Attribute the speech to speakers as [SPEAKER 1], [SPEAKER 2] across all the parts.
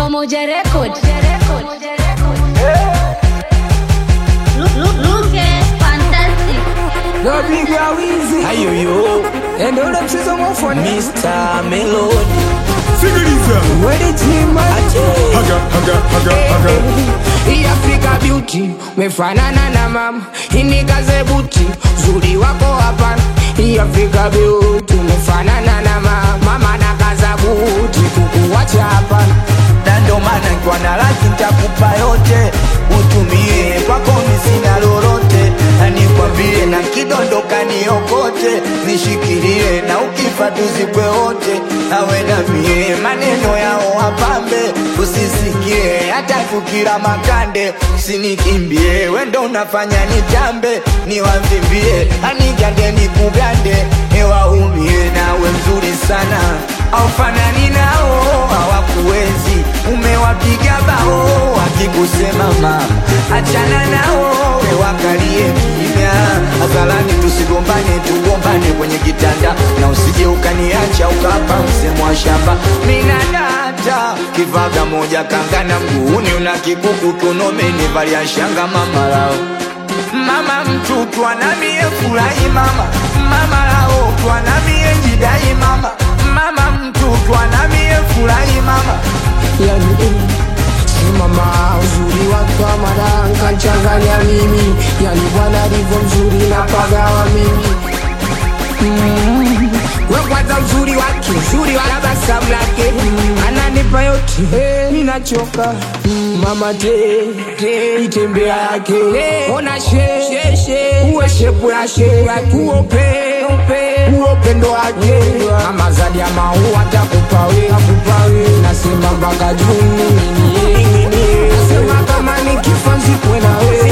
[SPEAKER 1] Pamoja Record. Look, look, look at fantastic.
[SPEAKER 2] Napiga wizi
[SPEAKER 3] ayoyo
[SPEAKER 2] ende ule mchezo mwafoni
[SPEAKER 3] Mr. Melody
[SPEAKER 4] Sikiliza
[SPEAKER 2] Wedi tima
[SPEAKER 4] haga haga haga haga
[SPEAKER 2] Hii Africa beauty Mefanana na mama Inikaze buti Zuri wako hapana Hii Africa beauty Mefanana na mama Mama na kaza buti Kukuwacha hapana
[SPEAKER 3] na ndo maana nikiwa na laki nitakupa yote utumie kwako mi sina lolote na nikwambie na kidondoka niokote nishikilie na ukifa tuzikwe wote nawe na mie maneno yao wapambe usisikie hata kukira makande usinikimbie wendo unafanya nitambe niwavimbie anigande nikugande ewaumie nawe mzuri sana aufanani nao hawakuwezi umewapiga bao wakikusema mama achana nao wekalie kimya hadharani tusigombane tugombane kwenye kitanda na usije ukaniacha ukapa msemo wa shamba minadata kivaga moja kangana mguuni una kikuku kunomeni valia shanga mama lao mama mtu twanamie furahi mama mama lao twanamie jidai mama mama mtu twanamie furahi mama
[SPEAKER 2] Yani eh, si mama uzuri wake wa madanka nchanganya mimi Yani bwana alivyo mzuri na pagawa mimi mm. We kwanza uzuri wake uzuri wa tabasamu lake mm. Ananipa yote hey, ninachoka mm. Mama te, te itembea yake hey. Ona she, she, she uwe shepu ya she uope uopendo wake Mama zadi ya maua takupa we akupa we Nasema mpaka juu nini Nasema kama nikifa nzikwe na we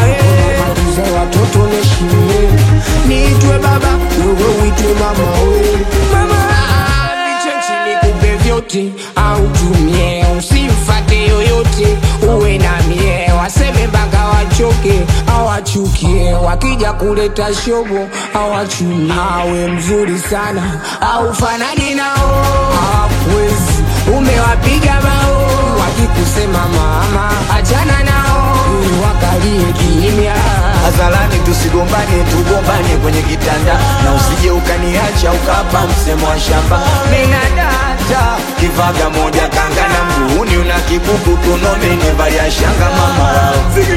[SPEAKER 2] Matuze watoto neshimie Niitwe baba wewe uitwe mama we Mama Niche chini kupe vyote au tumie usimfate yoyote uwe na mie waseme mpaka wachoke awachukie wakija kuleta shobo awachuni awe mzuri sana au fanani nao hawakuwezi umewapiga bao wakikusema mama achana nao wakalie kimya
[SPEAKER 3] hadharani tusigombane tugombane kwenye kitanda na usije ukaniacha ukapa msemo wa shamba minadata kivaga moja kanga na mguuni una kikuku kunomeni valia shanga mama lao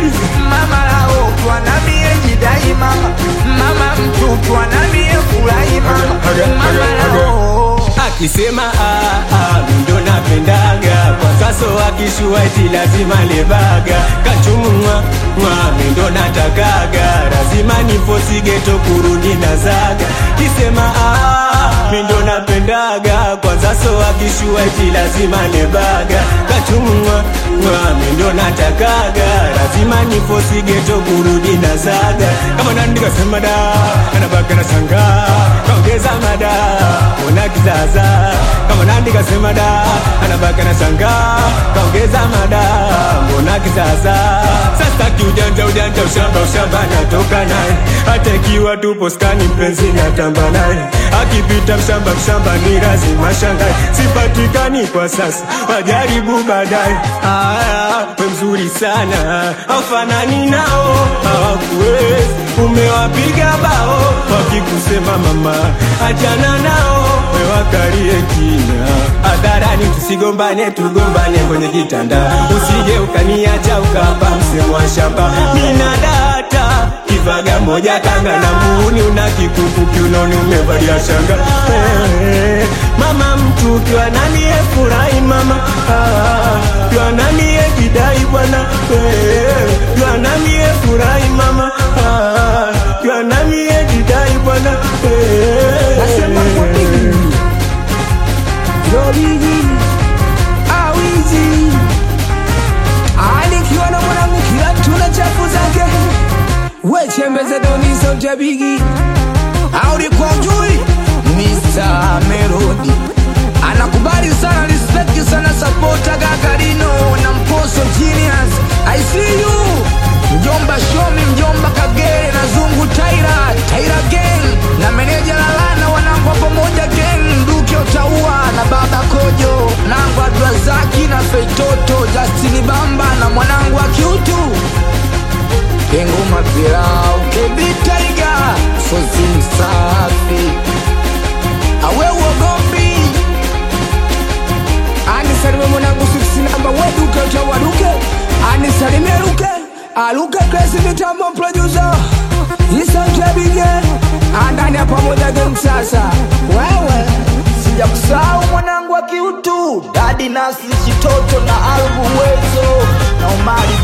[SPEAKER 3] mama lao twanamie jidai mama mama mtu twanamie furahi mama mama lao
[SPEAKER 5] akisema ah, ah, ndo napendaga kwa sasa akishua eti lazima lebaga kachumwa mwa ndo natakaga lazima nifosigeto kurudi na zaga kisema ah, mindo napendaga kwa sasa akishua eti lazima lebaga kachumwa mwa ndo natakaga lazima nifosigeto kurudi na zaga kama nandika sema da anabaka na sanga kaongeza mada ona kizaza kama nandika sema da anabaka na sanga kaongeza mada mbona kizaza sasa kiujanja ujanja ushamba ushamba natoka naye hata ikiwa tupo skani mpenzi natamba naye akipita mshamba mshamba ni lazima shangae sipatikani kwa sasa wajaribu baadaye Aya, we mzuri sana aufanani nao hawakuwezi umewapiga bao wakikusema mama achana nao wewakalie kina hadharani tusigombane tugombane kwenye kitanda usije ukaniacha ukapa msemo wa shamba mina data kivaga moja kanga na muuni una kikuku kiunoni umevalia shanga Eh, mama mtu ukiwa nanie furahi mama Ah, ukiwa nanie jidai bwana Eh, ukiwa nanie furahi mama Ah, ukiwa nanie jidai bwana Eh,
[SPEAKER 2] Nasema kwa bigi Yo bigi Awizi Alikiwa na mwanangu kila tuna chafu zake Wechembeze doni sauti ya bigi Audi kwa ujui
[SPEAKER 3] Mr. Melody
[SPEAKER 2] Anakubali sana respect sana supporta Gagarino na Mposo Genius I see you Mjomba Shomi, mjomba Kagere na Zungu Taira Taira Gang na meneja Lalana wanangu wa pamoja gang Duke Otaua na baba Kojo Nangu Abdrazaki na feitoto Justini Bamba na mwanangu wa kiutu Kengoma pilau kebitaiga sosi msafi awe uogombi anisalime mwanangu siksi namba weduke utawaduke anisalimie luke aluke kresi mitambo producer isantebige andani ya pamoja game sasa wewe
[SPEAKER 3] sija kusahau mwanangu wa kiutu dadi nasi chitoto na albu wezo na umari